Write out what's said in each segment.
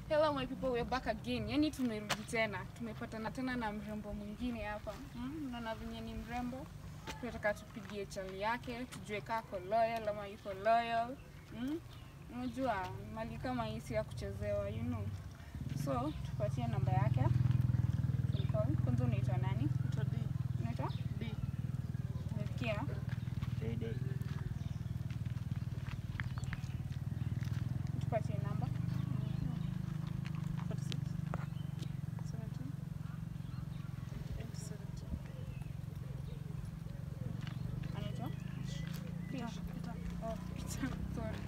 Hello my people, we're back again. Yani tumerudi tena, tumepatana tena na mrembo mwingine hapa. Mm, Unaona venye ni mrembo, tunataka tupigie chali yake, tujue kaa ako loyal ama yuko loyal. Mm? Unajua mali kama hii si ya kuchezewa, you know. So tupatie namba yake. Tumcall. Kwanza unaitwa nani? Ito D. Unaitwa? D. Umesikia? Tupatie namba. 46. 17. 8, 17. Anaitwa? Peter. Peter. Oh, Peter. Sorry.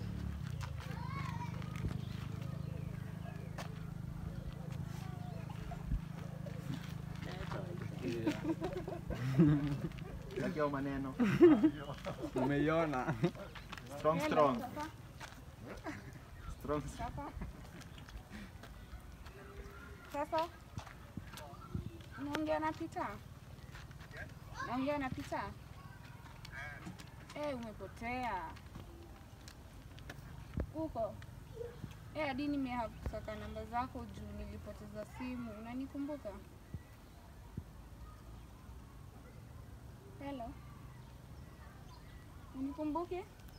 Lakio maneno. Umeiona? Strong strong. Strong. Sasa sasa naongea na Pita, naongea na Pita. Eh, umepotea uko eh, hadi nimehakusaka namba zako juu nilipoteza simu. Unanikumbuka? Hello, unikumbuke?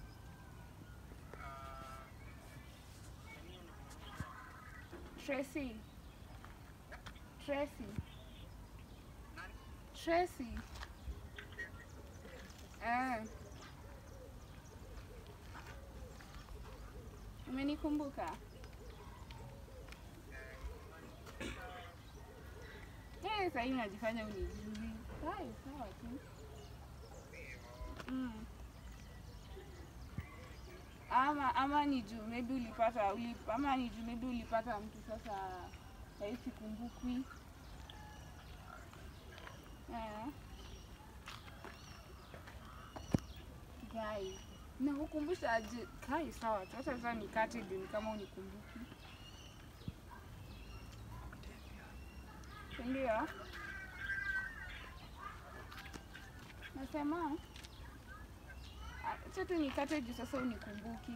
Tracy. Tracy. Tracy. Eh. Umenikumbuka? Eh, sasa hivi unajifanya unijui. Hai, sawa tu. Mm. Ama ama ni juu maybe ulipata ulip, ama ni juu maybe ulipata mtu sasa sahii sikumbukwi. Eh. Guys, na kukumbusha aje kai sawa tu. Hata sasa nikate juu ni kama unikumbuki. Si Ndio. Nasema acha tu nikate juu sasa unikumbuki.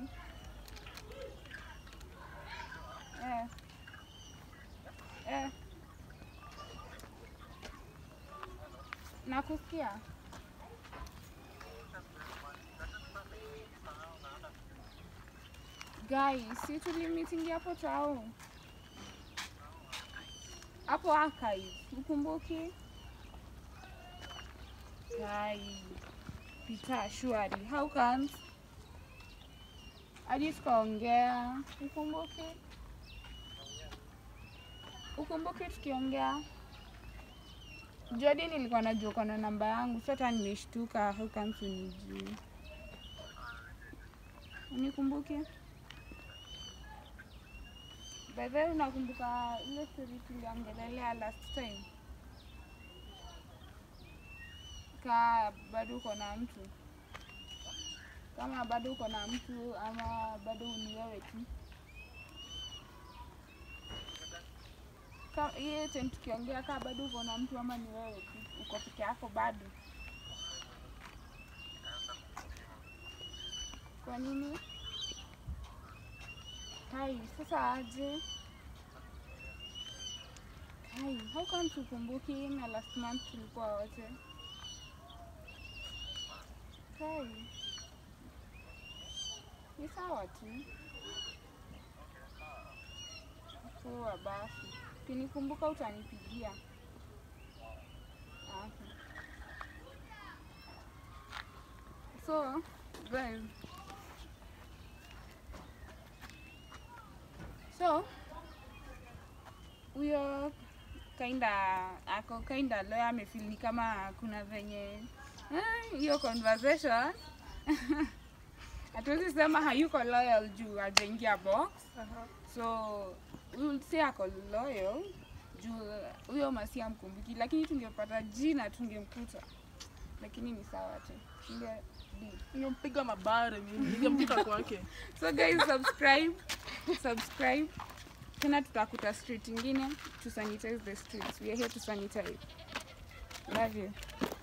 Eh. Eh. Nakusikia. Guys, si tulimitingi hapo tao hapo archive, ukumbuki? Guys, Peter shwari, how comes? Hadi tukaongea, ukumbuki? Ukumbuki tukiongea? Jadi nilikuwa najua uko na namba yangu, so hata nimeshtuka, how comes unijui? Unikumbuki? By the way, unakumbuka ile story tuliongelelea last time? Ka bado uko na mtu, kama bado uko na mtu ama bado ni wewe tu? Ka- hiyo time tukiongea, kaa bado uko na mtu ama ni wewe tu, uko peke yako bado? Kwa nini? Hai, sasa aje? Hai, how come tukumbuki na last month tulikuwa wote? Hai. Ni sawa tu. Poa basi. Ukinikumbuka utanipigia. Ah, Okay. So, guys, So huyo kinda ako kinda lawyer amefeel ni kama kuna venye eh, hiyo conversation hatuwezi sema hayuko loyal juu hajaingia box, Aha. so we will say ako loyal juu huyo masi amkumbuki, lakini tungepata jina tungemkuta, lakini ni sawa tu. Tunge- di. Ningempiga mabare mimi. Ningemkuta kwake. So guys, subscribe, subscribe. Tena tutakuta street ingine to sanitize the streets. We are here to sanitize. Love you.